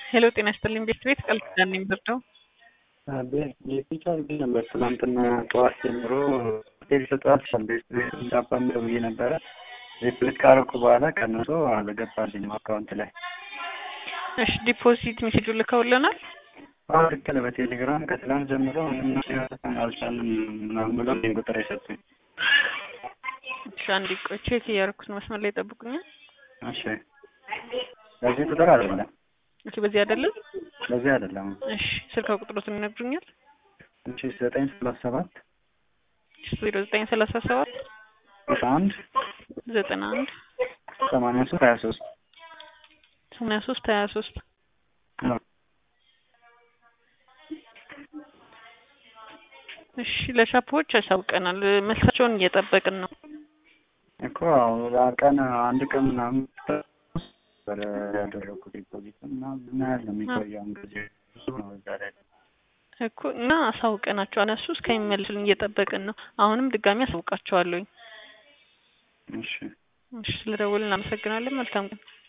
ሄሎ ጤና ይስጥልኝ ቤት ቤት ቃል ኪዳን ነኝ ብርደው ቤት አድርጌ ነበር ትናንትና ጠዋት ጀምሮ ሆቴል ሰጠዋል ቤት ቤት እንዳባም ብዬ ነበረ ቤት ቤት ካረኩ በኋላ ቀንሶ አልገባልኝም አካውንት ላይ እሺ ዲፖዚት ሜሴጁ ልከውልናል አሁን ልክ ነው በቴሌግራም ከትላንት ጀምሮ ምንም ሲሆን አልቻልም ምናምን ብሎ ይህን ቁጥር የሰጡኝ እሺ አንዴ ቆይ ቼክ እያደረኩት ነው መስመር ላይ ጠብቁኛል እሺ በዚህ ቁጥር አይደለም እሺ በዚህ አይደለም በዚህ አይደለም እሺ ስልክ ቁጥሮትን ይነግሩኛል እሺ ዘጠኝ ሰላሳ ሰባት ዜሮ ዘጠኝ ሰላሳ ሰባት ስልሳ አንድ ዘጠና አንድ ሰማንያ ሶስት ሀያ ሶስት ሰማንያ ሶስት ሀያ ሶስት እሺ ለሻፖዎች ያሳውቀናል መልሳቸውን እየጠበቅን ነው እኮ ቀን አንድ ቀን ምናምን ነበረ ያደረኩት ዲፖዚት እና ምን ያህል ነው የሚቆየው ጊዜ ብዙ ነው እዛ ላይ እኮ እና አሳውቀናቸው እነሱ እስከሚመልሱልን እየጠበቅን ነው አሁንም ድጋሚ አሳውቃቸዋለሁኝ እሺ እሺ ስለደወልን እናመሰግናለን መልካም ቀን